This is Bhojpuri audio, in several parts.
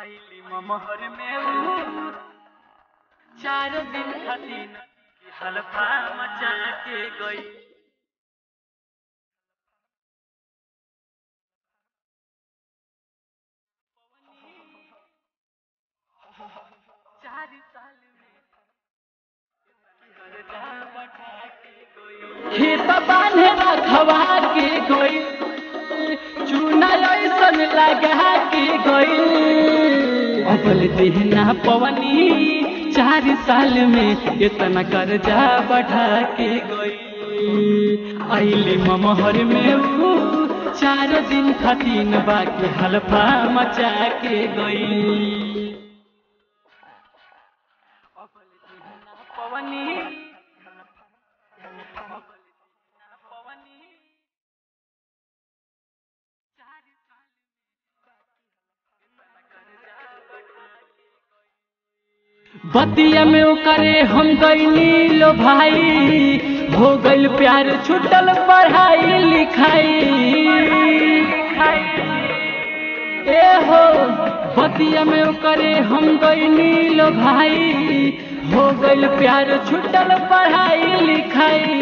आइली ममहर में ऊ चार दिन खातिर की हलफा मचा के गई चार साल में कर्जा बढ़ा के गई खेत बांधे रखवा के गई चूना ऐसन लगा के गई अबल देहना पवनी चार साल में इतना कर्जा बढ़ा के गई आइली ममहर में ऊ चार दिन खातिर बाकी हलफा मचा के गई अबल देहना पवनी पवनी चार साल बतिया में ओकरे हम गईली लो भाई हो गइल प्यार छुटल पढ़ाई लिखाई ए हो बतिया में ओकरे हम गईली लो भाई हो गइल प्यार छुटल पढ़ाई लिखाई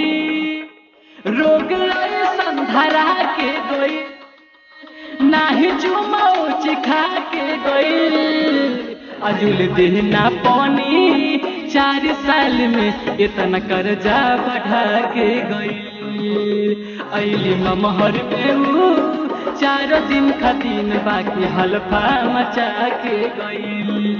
रोग ऐसन धरा के गई नाही चुमाओ चिखा के गई अजुल देहना पानी चार साल में इतना कर्जा बढ़ा के गई अली ममहर में ऊ चार दिन खातिर बाकी हलफा मचा के गई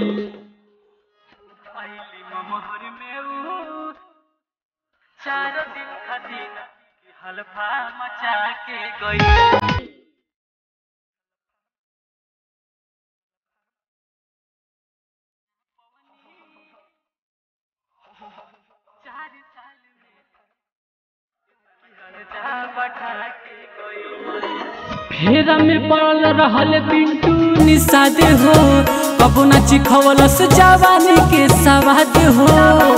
अली ममहर में ऊ चार दिन खातिर हलफा मचा के गई चार साल में कर्जा बढ़ा के गई फेरा में पड़ल रहल पिंटू निषाद हो कबो न चिखवलस जवानी के सवाद हो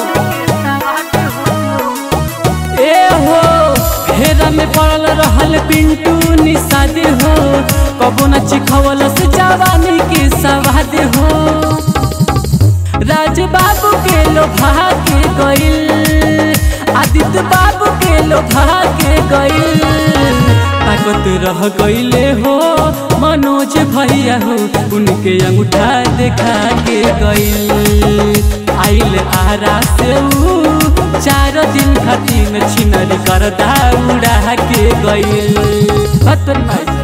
ए हो फेरा में पड़ल रहल पिंटू निषाद हो कबो न चिखवलस जवानी के सवाद हो राज बाबू के लोभा के गइल आदित्य बाबू के लोभा के गइल ताकत रह गइले हो मनोज भैया हो उनके अंगूठा देखा के गइल आइल आरा से ऊ चार दिन खातिर छिनरी कर उड़ा के गइल खतरनाक